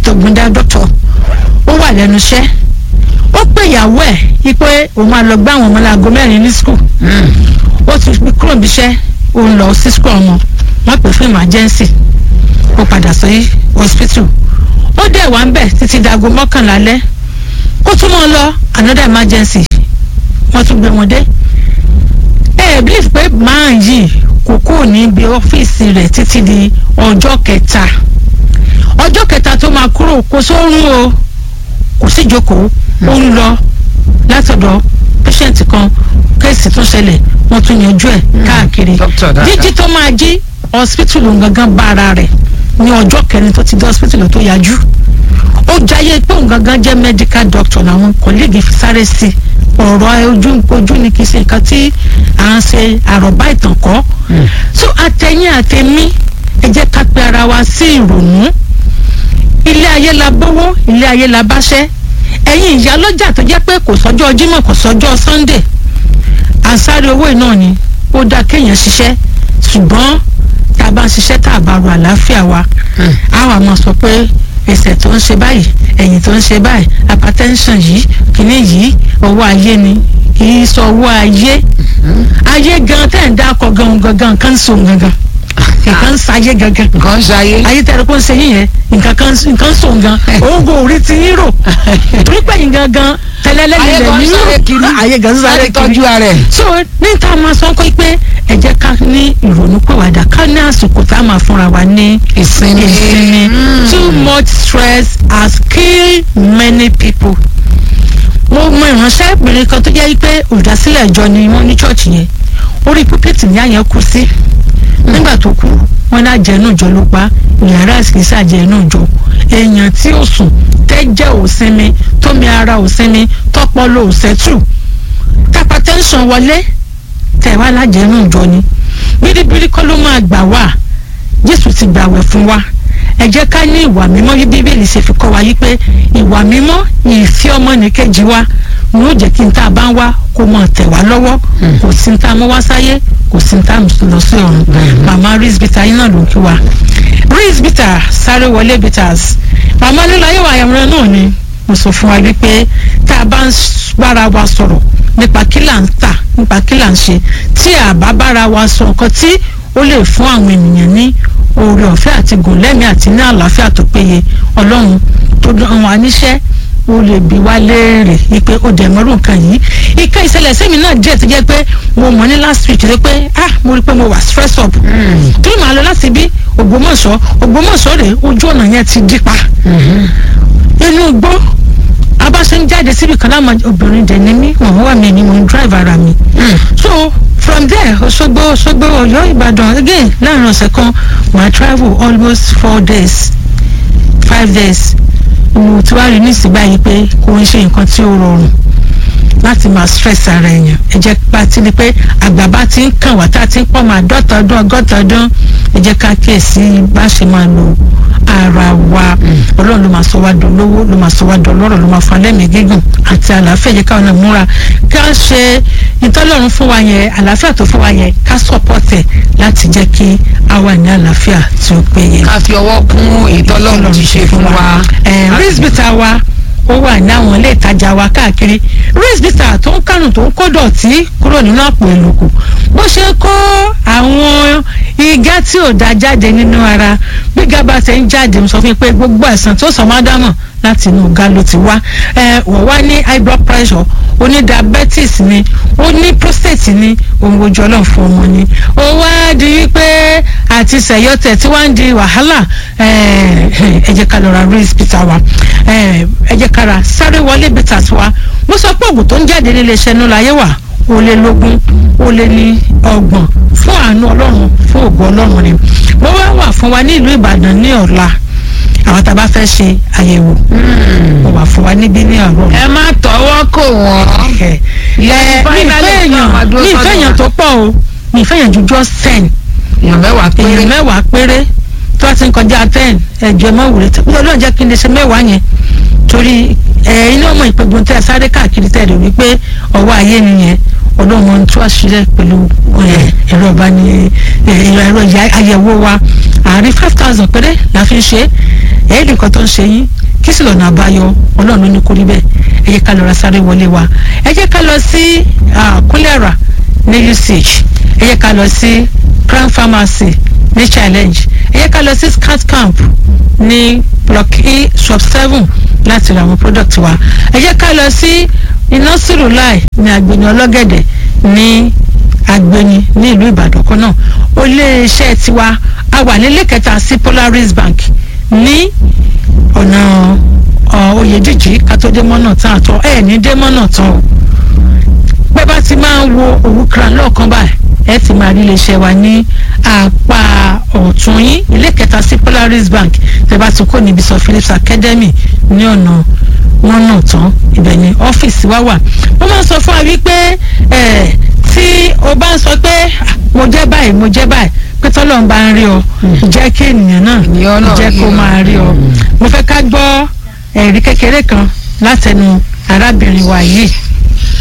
tògùndà dọ́tọ̀ ó wà lẹ́nu iṣẹ́ ó pè ìyàwó ẹ̀ wípé òun máa lọ gbá àwọn ọmọ láago mẹ́rin ní skul ó ti fi kúrò níbi iṣẹ́ ó ń lọ sí skul ọmọ wọ́n pè fún emergency ó padà sí hospital ó dẹ̀ wá ń bẹ̀ títí dago mọ́kànlá alẹ́ kó tún mọ́ lọ another emergency wọ́n tún gbé wọn dé ẹ ẹ believe pé máa yìí kò kúrò níbi ọ́fíìsì rẹ̀ títí di ọjọ́ kẹta ọjọ́ kẹta tó máa kúrò kò sórun o kò sí ìjókòó ó ń lọ látọ̀dọ̀ patient kan kéèsì tó ṣẹlẹ̀ wọ́n tún yanjú ẹ̀ káàkiri Doctor dáadáa. jíjí tó máa jí hospital òun gangan bá ara rẹ̀ ní ọjọ́ kẹrin tó ti dé hospital tó yájú ó jayé pé òun gangan jẹ́ medical doctor làwọn kọ́lẹ́gì fi sáré sí ọ̀rọ̀ ojú ojú ni kì í ṣe nǹkan tí à ń ṣe àròbá ìtàn kọ́ so àtẹ̀yìn àtẹ̀mí ẹ jẹ́ ká pe ara wa sí ìrònú ilé ayé la bówó ilé ayé la báṣẹ́ ẹ̀yin ìyá lọ́jà tó jẹ́ pé kò sọ́jọ́ Jímọ̀ kò sọ́jọ́ Sunday ànsáré owó iná ni ó dáa kéèyàn ṣiṣẹ́ ṣùgbọ́n tá a bá ń ṣiṣẹ́ tá a bá ro àlàáfíà wa a wà máa sọ pé ẹsẹ̀ tó ń ṣe báyìí ẹ̀yìn tó ń ṣe báyìí hypertension yìí kìíní yìí owó ayé ni kì í sọ owó ayé ayé gan tẹ̀ ń dákọ̀ gan gangan kan ń so gangan nǹkan ń sayé gangan nǹkan ń ṣayé. ayé tẹ̀rẹ̀ kó ń ṣe yín yẹn nǹkan kan nǹkan so gan òun kò rí ti yín rò torí pé yín gangan tẹ́lẹ̀lẹ́ ayé nílẹ̀ gan ń yín sáré kiri. rò ayé gan ń sáré láti tọ́jú kiri ara ẹ̀. so níta máa sọ pé ẹ jẹ́ ká ní ìrònú pèwàdà ká ní àsìkò tá a máa fúnra wa ní ìsinmi. ìsinmi too much stress has killed many people mo mọ ìránṣẹ́ obìnrin kan tó jẹ́ pé olùdásílẹ̀ ìjọ ni wọ́n ní chọ́ọ̀chì yẹn orí púpẹ̀tì ní àyẹn kú sí nígbà tó kú wọn ní àjẹnú ìjọ ló pa yàrá ìsìnkísí àjẹnú ìjọ èèyàn tí ó sùn tẹ́jẹ̀ ò sinmi tómi ara ò sinmi tọ́pọ̀lọ ò sẹ́tù tápá tẹ́ńsán wọlé tẹ̀wá lájẹnú ìjọ ni bíríbírí kọ́ ló máa gbà wá jésù ti gbàwẹ̀ fún wa ẹ jẹ́ ká ní ìwà mímọ́ bí bíbélì ṣe fi kọ́ wa yí pé ìwà mímọ́ ìfẹ́ ọmọnìkejì wa ni ó jẹ́ kí n tá a bá ń wá kó mọ̀ tẹ̀ wá lọ́wọ́ kò sí ní tá a mú wá sáyé kò sí ní tá a mú lọ sí ọ̀run màmá rizbita yín náà ló ń kí wa rizbita sáré wọlé bitters màmá lílayé wa àyàwòrán náà ni mo sọ fún wa wípé tá a bá ń bára wa sọ̀rọ̀ nípa kí là ń tà nípa kí là ń ṣe tí a bá bára wa sọ nǹkan tí ó lè fún àwọn ènìyàn ní oore ọ̀fẹ́ àti gòlẹ́mì àti ní àlàáfíà tó péye ọlọ́run tó dán wa níṣẹ́ ó lè bi wá léèrè wípé ó dẹ̀ mọ́rú nǹkan yìí ìka ìṣẹ̀lẹ̀ sẹ́mi náà díẹ̀ tó jẹ́ pé mo mọ̀ ní last week tó pé ah mo rí i pé mo wà stress up kí ló máa lọ láti bí Ògbómọ̀ṣọ́ Ògbómọ̀ṣọ́ rèé ojú ọ̀nà yẹn ti dípa inú igbó abáṣe ń jáde síbi kan láwọn obìnrin dẹ̀ ní mí wọ́n wà mí ni mo ń drive ara mi so from there Òṣogbo Òṣogbo Ọ̀yọ́ Ìbàdàn again láàrin ọ̀sẹ̀ kan my travel almost four days five days mo ti wá rí nísìnyí báyìí pé kò ń ṣe nǹkan tí ó rọrùn láti máa stress ara èèyàn ẹ jẹ́ bá ti di pé àgbà bá ti ń kàn wá tá a ti ń pọ̀ máa dọ́ta ọdún ọgọ́ta ọdún ẹ jẹ́ ká kíyèsí bá ṣe máa lo ara wa ọlọ́run ló máa sọ wá dolówó ló máa sọ wá dọlọ́rọ̀ ló máa fún alẹ́mìí gígùn àti àlàáfíà yẹ káwọn náà múra ká ṣe ìtọ́lọ́run fún wa yẹn àlàáfíà tó fún wa yẹn ká support ẹ̀ láti jẹ́ kí a wà ní àlàáfíà tí ó péye. ká fi ọwọ́ kún ìtọ́lọ́run ti ṣe fún wa. rizbita wa ó wà ní àwọn ilé ìtajà wa káàkiri rizbita tó ń kánù tó ń kó dọ̀tí kúrò nínú àpò ìlòkù bó ṣe kó àwọn igá tí ò da jáde nínú ara bí gábà ṣe ń jáde mo sọ fún yín pé gbogbo àìsàn tó sọ máa dámọ̀ láti inú ọ̀gá ló ti wá ẹ wọ́n wá ní high blood pressure ó ní diabetes ni ó ní prostate ni ohun ojú ọlọ́run fún ọmọ ni ó wá di wípé àti sẹ̀yọ́tẹ̀ tí wọ́n ń di wàhálà ẹ jẹ́ ká lọ ra race bitter wa ẹ jẹ́ ká ra sáré wọlé bitters wa mo sọ pé oògùn tó ń jáde nílé iṣẹ́ inú láyé wà ó lé lógún ó lé ní ọgbọ̀n fún àánú ọlọ́run fún ògo ọlọ́run ni mo wá wà fún wa ní ìlú ìbàdàn ní ọ̀la àwọn tá a bá fẹ́ ṣe àyẹ̀wò mo wà fún wa níbí ní ọ̀rọ̀ ẹ má tọwọ́ kò wọ́n. ẹ mi ìfẹ́ èèyàn mi ìfẹ́ èèyàn tó pọ̀ o mi ìfẹ́ èèyàn ju just ten èèyàn mẹ́wàá péré. èèyàn mẹ́wàá péré tó a ti ń kọjá ten ẹ̀jọ̀ mọ́ wùlé tó ọlọ́run jẹ́ kí n lè ṣe mẹ́wàá yẹn torí ẹ̀yin náà mọ̀ ìpégun tẹ́ ẹ sáré káàkiri tẹ́ ẹ rò wípé ọwọ́ ayé nìyẹn ọlọ́run máa ń tú àṣírí pẹ̀lú ẹ̀, ẹ̀rọ ìbáni ẹ̀, ẹ̀rọ ìyá- àyẹ̀wò wa àárín five thousand péré la fi ń ṣe é ẹ̀ẹ́dì kan tó ń ṣe yín kí sì lọ́nà àbáyọ ọlọ́run ló ní kó rí bẹ́ẹ̀ ẹ jẹ́ ká lọ ra sáré wọlé wa ẹ jẹ́ ká lọ sí ah, kúlẹ̀rà ní usage ẹ jẹ́ ká lọ sí crown pharmacy ní challenge ẹ jẹ́ ká lọ sí scat camp ní block e shop seven láti ra àwọn product wa ẹ jẹ́ ká lọ sí iná sírùláì ní agbeni ọlọ́gẹ̀dẹ̀ ní agbeni ní ìlú ìbàdàn kan náà ó lé iṣẹ́ tiwa a wà nílé kẹta sí polaris bank ní ọ̀nà ọ̀, oyèdíjì kátó-dé mọ́nà tán àtọ́ ẹ̀ ní dé mọ́nà tán o pé bá ti máa ń wo òwúkra lọ́ọ̀kan báyìí ẹ ti máa rí iléeṣẹ́ wa ní apá ọ̀tún yín ilé kẹta sí polaris bank tẹ́ bá ti kó níbi sọ phillips academy ní ọ̀nà wọn náà tán ibẹ̀ ni ọ́fíìsì wa wà wọ́n máa ń sọ fún wa wípé ẹ̀ tí o bá ń sọ pé "Ah, mo jẹ́ báyìí mo jẹ́ báyìí pé tọ́lọ́ ń bá ń rí ọ jẹ́ kí ènìyàn náà Ènìyàn náà jẹ́ rí kó ọ. máa rí ọ mo fẹ́ ká gbọ́ ẹ̀rí kékeré kan látẹnu arábìnrin wa yìí